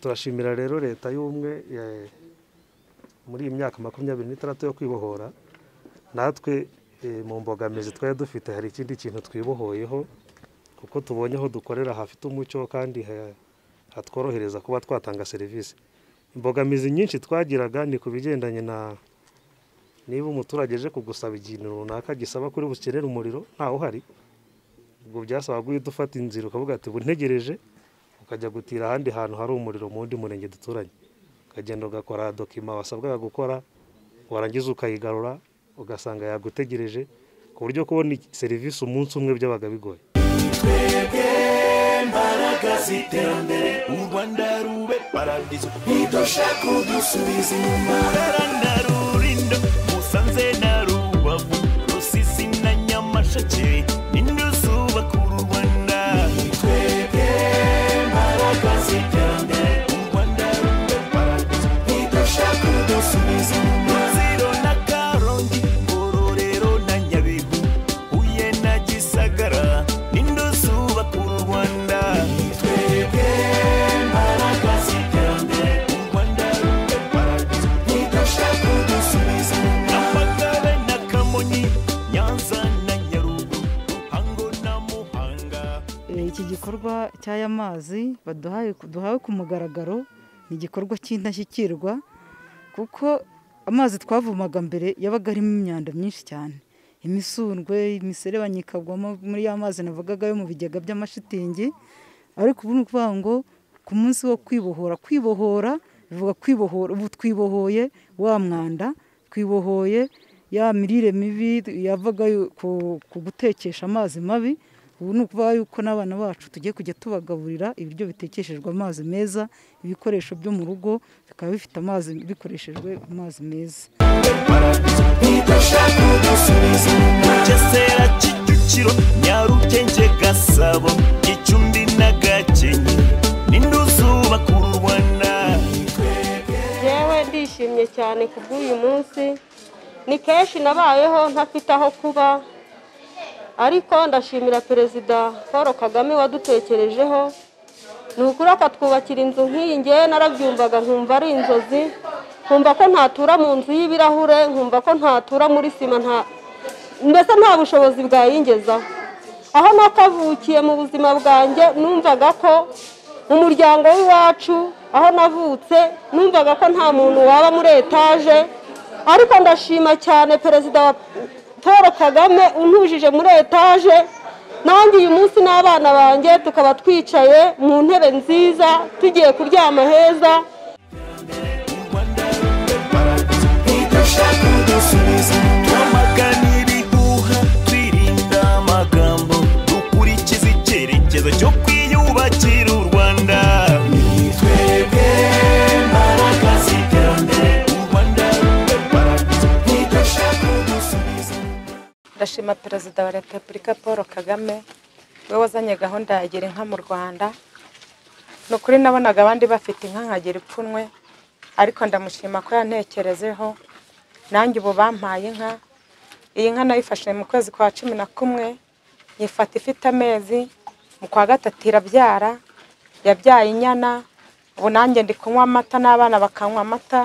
turashimira rero leta y'ubumwe eh, muri iyi myaka makumyabiri n'itandatu yo kwibohora natwe eh, mu mbogamizi twari dufite hari ikindi kintu twibohoyeho kuko tubonye aho dukorera hafite umucyo kandi ha- hatworohereza kuba twatanga serivisi imbogamizi nyinshi twagiraga ni ku bigendanye na niba umuturage aje kugusaba ikintu runaka gisaba kuri bukenere umuriro ntawe uhari ubwo byasabaga guhita ufata inzira ukavuga ati buntegereje ukajya gutira ahandi hantu hari umuriro mu wundi murenge duturanye ukagenda ugakora dokima wasabwaga gukora warangiza ukayigarura ugasanga yagutegereje ku buryo kubona serivisi umunsi umwe byabaga bigoye twebwe mbaraga z'iterambere u rwanda rube paradizo ntidushaka udusubiza inyuma rara na rurindo musanze na rubavu rusizi na nyamasheke ninde uzubaka uru rwanda twebwe mbaraga z'iterambere u rwanda rube paradizo ntidushaka udusubiza inyuma ziro na karongi ngororero na nyabihu huye na gisagara ninde uzubaka uru rwanda twebwe mbaraga z'iterambere u rwanda rube paradizo ntidushaka udusubiza inyuma nyamagabe na kamonyi nyanza na nyarugu ruhango na muhanga Eh, iki gikorwa cy'aya mazi baduhaye duhawe ku mugaragaro ni igikorwa cy'indashyikirwa kuko amazi twavomaga mbere yabaga arimo imyanda myinshi cyane imisundwe imiserebanya ikagwamo muri ya mazi navugaga yo mu bigega by'amashitingi ariko ubu ni ukuvuga ngo ku munsi wo kwibohora kwibohora bivuga kwibohora ubu twibohoye wa mwanda twibohoye ya mirire mibi yavaga yo- ku ku gutekesha amazi mabi ubu ni ukuvuga yuko n'abana bacu tugiye kujya tubagaburira ibiryo bitekeshejwe amazi meza ibikoresho byo mu rugo bikaba bifite amazi bikoreshejwe amazi meza ntidushaka udusubiza inyuma gesera kicukiro nyarugenge gasabo gicumbi na gakenke ninde uzubaka uru rwanda yewe ndishimye cyane ku bw'uyu munsi ni kenshi nabayeho ntafite aho kuba ariko ndashimira perezida paul kagame wadutekerejeho ni ukuri akatwubakira inzu nk'iyi ngewe narabyumvaga nkumva ari inzozi nkumva ko ntatura mu nzu y'ibirahure nkumva ko ntatura muri sima nta mbese nta bushobozi bwayingezaho aho nakavukiye mu buzima bwanjye numvaga ko mu muryango w'iwacu aho navutse numvaga ko nta muntu waba muri etaje ariko ndashima cyane perezida wa paul kagame untujije muri etaje nanjye uyu munsi n'abana banjye tukaba twicaye mu ntebe nziza tugiye kuryama heza ntidushaka udusubiza inyuma twamagana ibihuha twirinda amagambo dukurikiza icyerekezo cyo kwiyubakira u rwanda ni twebwe mbaraga z'iterambere u rwanda rube paradizo ntidushaka udusubiza inyuma ndashima perezida wa repubulika paul kagame we wazanye gahunda ya gira inka mu rwanda ni ukuri nabonaga abandi bafite inka nkagira ipfunwe ariko ndamushima ko yantekerezeho nanjye ubu bampaye inka iyi nka nayifashe mu kwezi kwa cumi na kumwe nyifata ifite amezi mu kwa gatatu irabyara yabyaye inyana ubu nanjye ndi kunywa amata n'abana bakanywa amata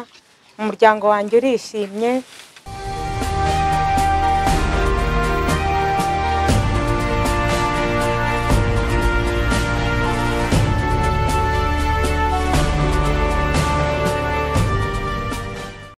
umuryango wanjye urishimye